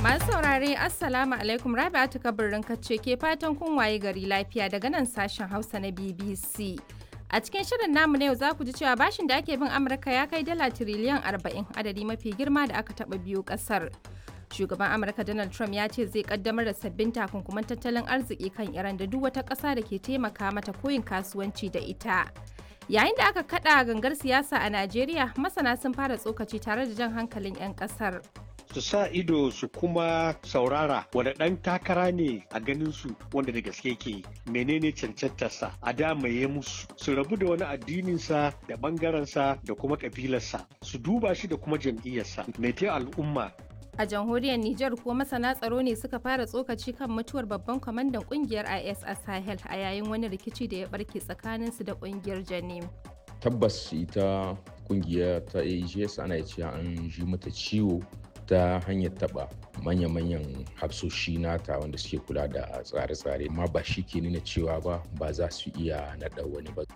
Masu saurare Assalamu alaikum Rabi'atu kabirin kacce ke fatan kun waye gari lafiya daga nan sashen Hausa na BBC. A cikin shirin namu na yau za ku ji cewa bashin da ake bin Amurka ya kai dala tiriliyan 40 adadi mafi girma da aka taɓa biyu ƙasar. Shugaban Amurka Donald Trump ya ce zai kaddamar da sabbin takunkuman tattalin arziki kan Iran da duk wata ƙasa da ke taimaka mata koyin kasuwanci da ita. Yayin da aka kaɗa gangar siyasa a Najeriya, masana sun fara tsokaci tare da jan hankalin 'yan ƙasar. su sa ido su kuma saurara wanda ɗan takara ne a ganin su wanda da gaske ke menene cancantarsa a damaye musu su rabu da wani addininsa da ɓangarensa da kuma ƙabilarsa su duba shi da kuma jam'iyyarsa mai al'umma A jamhuriyar Nijar kuwa masana tsaro ne suka fara tsokaci kan mutuwar babban kwamandan kungiyar IS a Sahel a yayin wani rikici da ya barke tsakaninsu da kungiyar Janim. Tabbas ita kungiya ta AGS ana cewa an ji mata ciwo ta hanyar taba manya-manyan hafsoshi nata wanda suke kula da tsare-tsare ma ba shi ke nuna cewa ba ba za su iya naɗa wani ba.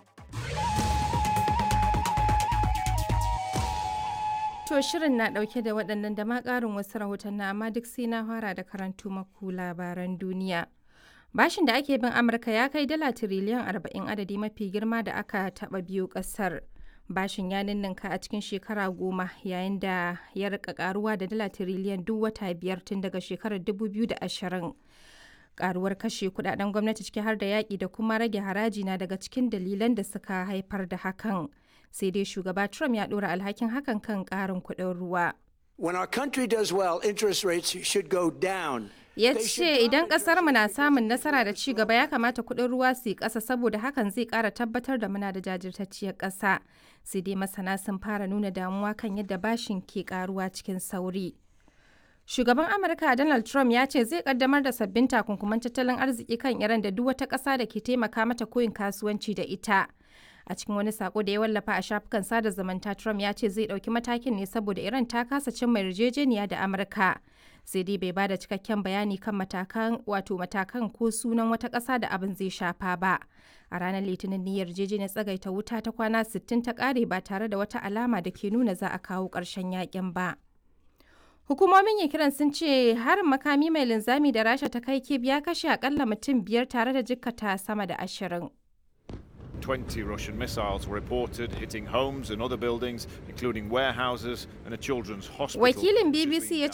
To shirin na ɗauke da waɗannan da ma ƙarin wasu rahoton na amma duk sai na fara da karantu maku labaran duniya. Bashin da ake bin Amurka ya kai dala tiriliyan 40 adadi mafi girma da aka taɓa biyu ƙasar. bashin ya ninninka a cikin shekara goma yayin da ya rika karuwa da dala tiriliyan duk wata biyar tun daga shekarar 2020 karuwar kashe kudaden gwamnati ciki har da yaƙi da kuma rage haraji na daga cikin dalilan da suka haifar da hakan sai dai shugaba trump ya ɗora alhakin hakan kan ƙarin kuɗin ruwa When our country does well, interest rates should go down. ya ce idan kasar mu na samun nasara da ci gaba ya kamata kuɗin ruwa su yi ƙasa saboda hakan zai ƙara tabbatar da muna da jajirtacciyar ƙasa sai dai masana sun fara nuna damuwa kan yadda bashin ke ƙaruwa cikin sauri shugaban amurka donald trump ya ce zai kaddamar da sabbin takunkuman tattalin arziki kan iran da duk wata ƙasa da ke taimaka mata koyin kasuwanci da ita a cikin wani sako da ya wallafa a shafukan sada zumunta trump ya ce zai ɗauki matakin ne saboda iran ta kasa cimma yarjejeniya da amurka sai dai bai bada cikakken bayani kan matakan wato matakan ko sunan wata ƙasa da abin zai shafa ba a ranar litinin ne yarjejeniyar tsagaita wuta ta kwana 60 ta ƙare ba tare da wata alama da ke nuna za a kawo ƙarshen yakin ba hukumomin ukraine sun ce harin makami mai linzami da rasha ta kai kib ya kashe akalla mutum biyar tare da jikkata sama da ashirin 20 Russian missiles were reported hitting homes and other buildings, including warehouses and a children's hospital. Wakilin which has BBC been ya